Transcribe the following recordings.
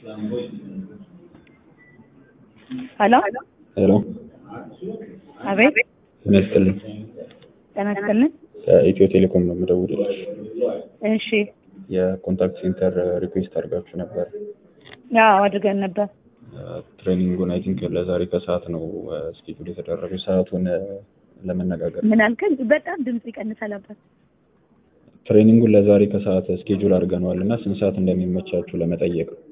ሄሎ ሄሎ አቤት ጤና ይስጥልኝ። ጤና ይስጥልን። ከኢትዮ ቴሌኮም ነው የምደውልልሽ። እሺ የኮንታክት ሴንተር ሪኩዌስት አድርጋችሁ ነበር። ያው አድርገን ነበር። ትሬኒንጉን አይ ቲንክ ለዛሬ ከሰዓት ነው ስኬጁል የተደረገው። ሰዓቱን ለመነጋገር ምን አልከኝ? በጣም ድምጽ ይቀንሳል አባት። ትሬኒንጉን ለዛሬ ከሰዓት ስኬጁል አድርገነዋል እና ስንት ሰዓት እንደሚመቻችሁ ለመጠየቅ ነው።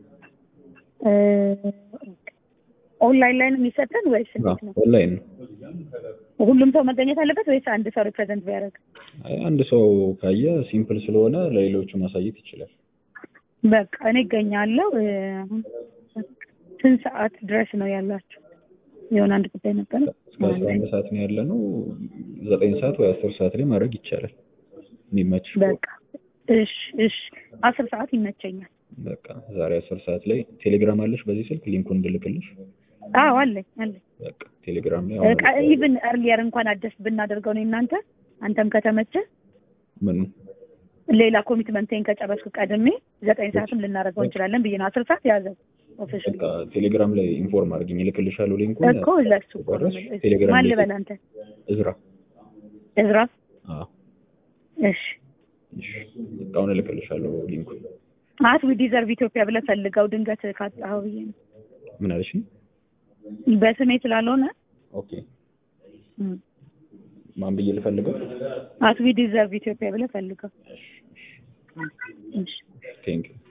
ኦንላይን ላይ ነው የሚሰጠን ወይስ እንዴት ነው? ኦንላይን ነው። ሁሉም ሰው መገኘት አለበት ወይስ አንድ ሰው ሪፕሬዘንት ቢያደርግ? አይ አንድ ሰው ካየ ሲምፕል ስለሆነ ለሌሎቹ ማሳየት ይችላል። በቃ እኔ እገኛለሁ። አሁን ስንት ሰዓት ድረስ ነው ያላችሁ? የሆነ አንድ ጉዳይ ነበረ። እስከ አስራ አንድ ሰዓት ነው ያለ ነው። ዘጠኝ ሰዓት ወይ አስር ሰዓት ላይ ማድረግ ይቻላል የሚመችሽ ከሆነ። በቃ እሺ፣ እሺ አስር ሰዓት ይመቸኛል። በቃ ዛሬ አስር ሰዓት ላይ ቴሌግራም አለሽ? በዚህ ስልክ ሊንኩን እንድልክልሽ። አዎ አለኝ አለኝ። በቃ ቴሌግራም ላይ አሁን ኢቭን እርሊየር እንኳን አደስ ብናደርገው ነው እናንተ አንተም ከተመቸ ምን ሌላ ኮሚትመንቴን ከጨረስኩ ቀድሜ ዘጠኝ ሰዓትም ልናደርገው እንችላለን ብዬ ነው። አስር ሰዓት ያዘው ኦፊሻል በቃ ቴሌግራም ላይ ኢንፎርም አድርግኝ፣ እልክልሻለሁ ሊንኩን። እኮ ለሱ እኮ ነው ጨረስሽ? የምልህ። ቴሌግራም ማን ላይ ልበል አንተ? እዝራ። እዝራ። አዎ እሺ እሺ፣ በቃ አሁን እልክልሻለሁ ሊንኩን። አት ዊ ዲዘርቭ ኢትዮጵያ ብለህ ፈልገው ድንገት ካጣኸው ብዬ ነው። ምን አለሽ? በስሜ ስላልሆነ ኦኬ ማን ብዬ ልፈልገው? አት ዊ ዲዘርቭ ኢትዮጵያ ብለህ ፈልገው። እሺ ቴንክ ዩ